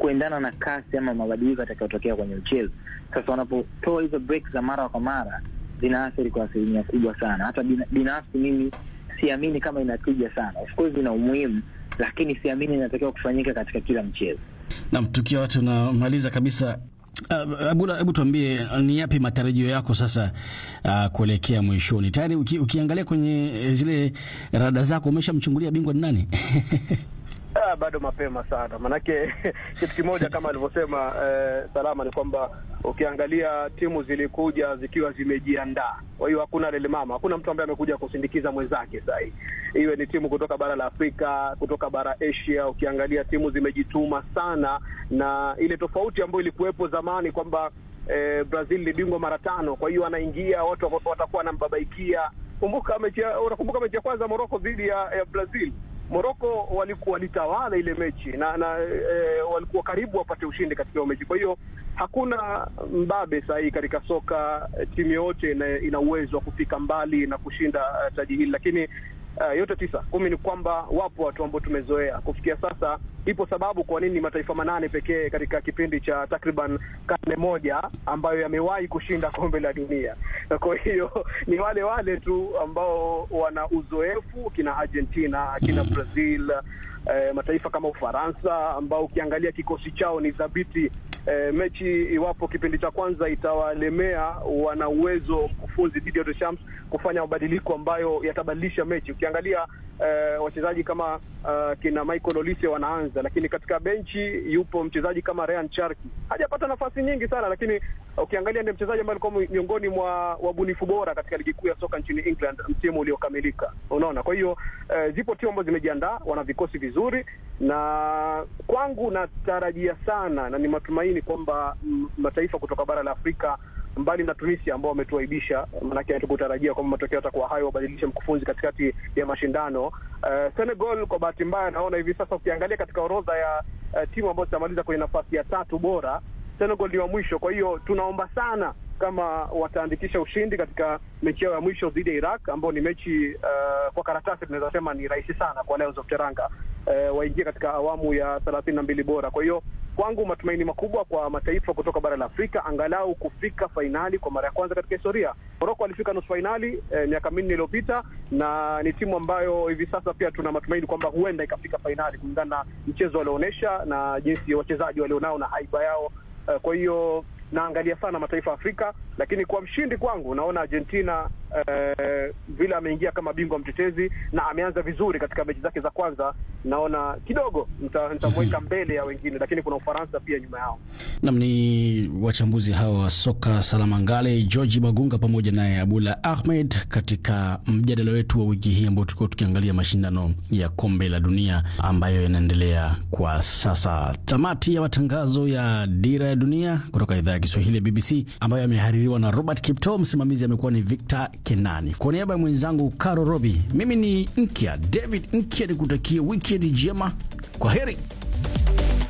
kuendana na kasi ama mabadiliko yatakayotokea kwenye mchezo. Sasa wanapotoa hizo break za mara kwa mara zinaathiri kwa asilimia kubwa sana. Hata binafsi mimi siamini kama inatija sana. Of course ina umuhimu, lakini siamini inatakiwa kufanyika katika kila mchezo. Naam, tukiwa tunamaliza kabisa Uh, Abula, hebu tuambie ni yapi matarajio yako sasa uh, kuelekea mwishoni? Tayari uki, ukiangalia kwenye zile rada zako umeshamchungulia bingwa ni nani? Ah, bado mapema sana manake kitu kimoja kama alivyosema eh, Salama ni kwamba ukiangalia timu zilikuja zikiwa zimejiandaa. Kwa hiyo hakuna lele mama, hakuna mtu ambaye amekuja kusindikiza mwenzake. Sahii iwe ni timu kutoka bara la Afrika, kutoka bara Asia, ukiangalia timu zimejituma sana, na ile tofauti ambayo ilikuwepo zamani kwamba eh, Brazil ni bingwa mara tano, kwa hiyo anaingia watu watakuwa wanambabaikia. Kumbuka mechi, unakumbuka mechi ya kwanza Morocco dhidi ya, ya Brazil Morocco walikuwa walitawala ile mechi na, na e, walikuwa karibu wapate ushindi katika hiyo mechi. Kwa hiyo hakuna mbabe sahihi katika soka, timu yote ina uwezo wa kufika mbali na kushinda uh, taji hili, lakini uh, yote tisa kumi ni kwamba wapo watu ambao tumezoea kufikia sasa. Ipo sababu kwa nini mataifa manane pekee katika kipindi cha takriban karne moja ambayo yamewahi kushinda kombe la dunia. Kwa hiyo ni wale wale tu ambao wana uzoefu, kina Argentina, kina Brazil, eh, mataifa kama Ufaransa ambao ukiangalia kikosi chao ni thabiti. Eh, mechi iwapo kipindi cha kwanza itawalemea, wana uwezo mkufunzi Didier Deschamps kufanya mabadiliko ambayo yatabadilisha mechi. Ukiangalia eh, wachezaji kama uh, kina Michael Olise wanaanza, lakini katika benchi yupo mchezaji kama Ryan Cherki, hajapata nafasi nyingi sana, lakini ukiangalia ndiye mchezaji ambaye alikuwa miongoni mwa wabunifu bora katika ligi kuu ya soka nchini England msimu uliokamilika. Unaona, kwa hiyo eh, zipo timu ambazo zimejiandaa, wana vikosi vizuri, na kwangu natarajia sana na ni matumaini kwamba mataifa kutoka bara la Afrika mbali na Tunisia ambao wametuaibisha, maanake hatukutarajia kwamba matokeo yatakuwa hayo, wabadilishe mkufunzi katikati ya mashindano. Uh, Senegal kwa bahati mbaya, naona hivi sasa ukiangalia katika orodha ya uh, timu ambazo zitamaliza kwenye nafasi ya tatu bora, Senegal ni wa mwisho. Kwa hiyo tunaomba sana kama wataandikisha ushindi katika mechi yao ya mwisho dhidi ya Iraq, ambao ni mechi uh, kwa karatasi tunaweza sema ni rahisi sana kwa Lions of Teranga uh, waingie katika awamu ya thelathini na mbili bora. Kwa hiyo kwangu matumaini makubwa kwa mataifa kutoka bara la Afrika angalau kufika fainali kwa mara ya kwanza katika historia. Moroko alifika nusu fainali eh, miaka minne iliyopita, na ni timu ambayo hivi sasa pia tuna matumaini kwamba huenda ikafika fainali kulingana na mchezo walioonyesha na jinsi wachezaji walionao na haiba yao. Eh, kwa hiyo naangalia sana mataifa ya Afrika, lakini kwa mshindi kwangu naona Argentina eh, vile ameingia kama bingwa mtetezi na ameanza vizuri katika mechi zake za kwanza, naona kidogo nitamweka mm -hmm. mbele ya wengine, lakini kuna Ufaransa pia nyuma yao. Nam ni wachambuzi hawa wa soka Salama Ngale, George Magunga pamoja naye Abula Ahmed katika mjadala wetu wa wiki hii ambao tulikuwa tukiangalia mashindano ya kombe la dunia ambayo yanaendelea kwa sasa. Tamati ya matangazo ya Dira ya Dunia kutoka idhaa ya Kiswahili ya BBC ambayo yamehaririwa na Robert Kipto. Msimamizi amekuwa ni Victor Kenani. Kwa niaba ya mwenzangu Caro Robi, mimi ni Nkya David Nkya, nikutakia wikendi njema. Kwa heri.